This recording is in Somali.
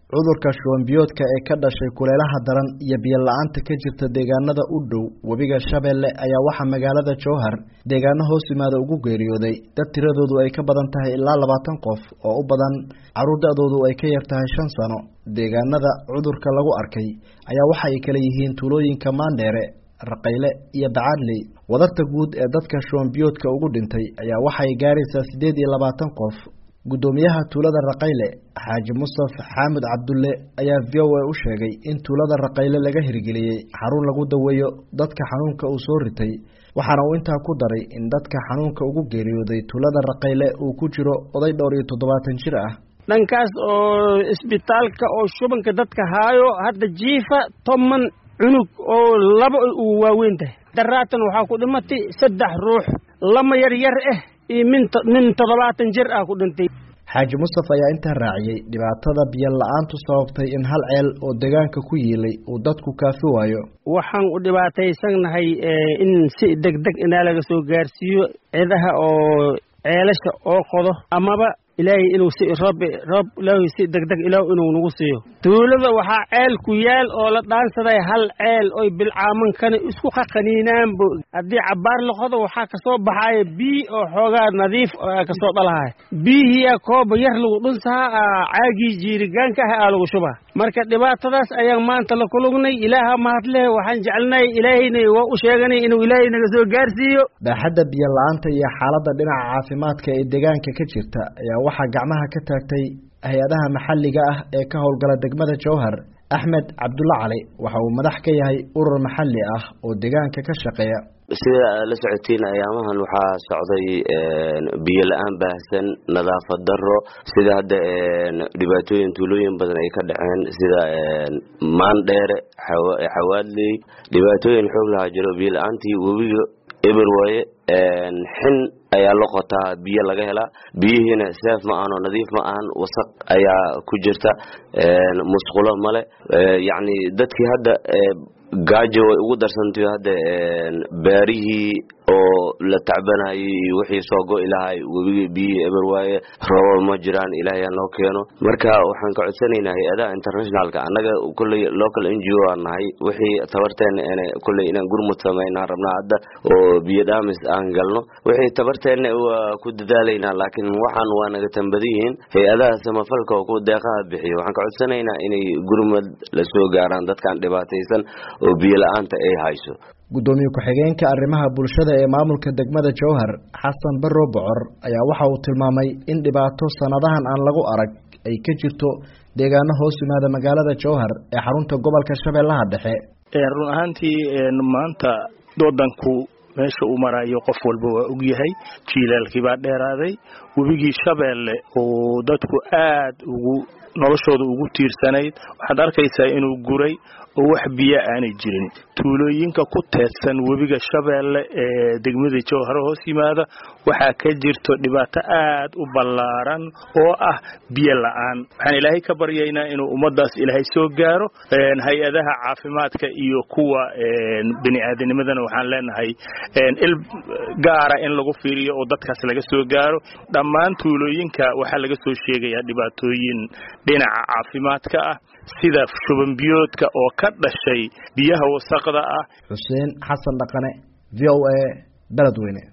cudurka shubanbiyoodka ee ka dhashay kuleelaha daran iyo biyo la-aanta ka jirta deegaanada u dhow webiga shabeelle ayaa waxaa magaalada jowhar deegaano hoos yimaada ugu geeriyooday dad tiradoodu ay ka badan tahay ilaa labaatan qof oo u badan caruur da-doodu ay ka yar tahay shan sano deegaanada cudurka lagu arkay ayaa waxa ay kala yihiin tuulooyinka maandheere raqayle iyo bacaadley wadarta guud ee dadka shubanbiyoodka ugu dhintay ayaa waxay gaaraysaa siddeed iyo labaatan qof guddoomiyaha tuulada raqayle xaaji mustaf xaamud cabdulle ayaa v o a u sheegay in tuulada raqayle laga hirgeliyey xarun lagu daweeyo dadka xanuunka uu soo ritay waxaana uu intaa ku daray in dadka xanuunka ugu geeriyooday tuulada raqayle uu ku jiro oday dhowr iyo toddobaatan jir ah dhankaas oo isbitaalka oo shubanka dadka haayo hadda jiifa toban cunug oo laba uu waaweyn tahay daraatan waxaa ku dhimatay saddex ruux lama yar yar ah iyo min nin toddobaatan jir ah ku dhintay xaaji mustafa ayaa intaa raaciyey dhibaatada biyo la-aantu sababtay in hal ceel oo deegaanka ku yiilay uu dadku kaafi waayo waxaan u dhibaataysannahay in si deg deg inaa laga soo gaarsiiyo cidaha oo ceelasha oo qodo amaba ilaahay inuu si roob roob ilaahay si deg deg ilaah inuu nagu siiyo tuulada waxaa ceel ku yaal oo la dhaansaday hal ceel oy bilcaamankana isku qaqaniinaanbo haddii cabbaar la qodo waxaa kasoo baxaaya bii oo xoogaa nadiif kasoo dhalahay biihiyaa kooba yar lagu dhunsahaa caagii jiirigaanka ah aa lagu shubaa marka dhibaatadaas ayaan maanta la kulugnay ilaaha mahadleh waxaan jecelnahay ilaahayna waa u sheeganay inuu ilaahay naga soo gaarsiiyo baaxadda biyo la-aanta iyo xaaladda dhinaca caafimaadka ee deegaanka ka jirta ayaa waxaa gacmaha ka taagtay hay-adaha maxalliga ah ee ka howlgala degmada jowhar axmed cabdulla cali waxa uu madax ka yahay urur maxalli ah oo deegaanka ka shaqeeya sida aad la socotiin ayaamahan waxaa socday biyo la-aan baahsan nadaafad daro sida hadda dhibaatooyin tuulooyin badan ay ka dhaceen sida maandheere xawaadley dhibaatooyin xoog lahaa jiro biyo la-aantii webiga eber waaye xin ayaa la qotaa biyo laga helaa biyihiina seef ma ahan oo nadiif ma ahan wasaq ayaa ku jirta musqulo male yacni dadkii hadda gaajo way ugu darsantayo hadda beerihii oo la tacbanayay iyo wixii soo go-i lahay webigii biyihii eber waaye roobab ma jiraan ilaahay ha noo keeno marka waxaan ka codsanaynaa hay-adaha internationalka annaga kolley local n g o aan nahay wixii tabarteena n kolley inaan gurmud samaynaan rabnaa hadda oo biyo dhaamis aan galno wixii tabarteena waa ku dadaalaynaa laakiin waxaan waa naga tambada yihiin hay-adaha samafalka oo ku deeqaha bixiyo waxaan ka codsanaynaa inay gurmud la soo gaaraan dadkan dhibaataysan oo biyo la-aanta ay hayso guddoomiye ku-xigeenka arrimaha bulshada ee maamulka degmada jowhar xasan barro bocor ayaa waxa uu tilmaamay in dhibaato sanadahan aan lagu arag ay ka jirto deegaano hoos yimaada magaalada jowhar ee xarunta gobolka shabeellaha dhexe run ahaantii maanta wadanku meesha uu marayo qof walba waa ogyahay jiilaalkii baa dheeraaday webigii shabeelle oo dadku aad ugu noloshooda ugu tiirsanayd waxaad arkaysaa inuu guray oo wax biyo aanay jirin tuulooyinka ku teedsan webiga shabeelle ee degmada jowharo hoos yimaada waxaa ka jirto dhibaato aad u ballaaran oo ah biyo la-aan waxaan ilaahay ka baryaynaa inuu ummadaas ilaahay soo gaaro hay-adaha caafimaadka iyo kuwa bini aadanimadana waxaan leenahay il gaara in lagu fiiriyo oo dadkaas laga soo gaaro dhammaan tuulooyinka waxaa laga soo sheegayaa dhibaatooyin dhinaca caafimaadka ah sida shubanbiyoodka oo ka dhashay biyaha wasaqda ah xuseen xasan dhaqane v o a beledweyne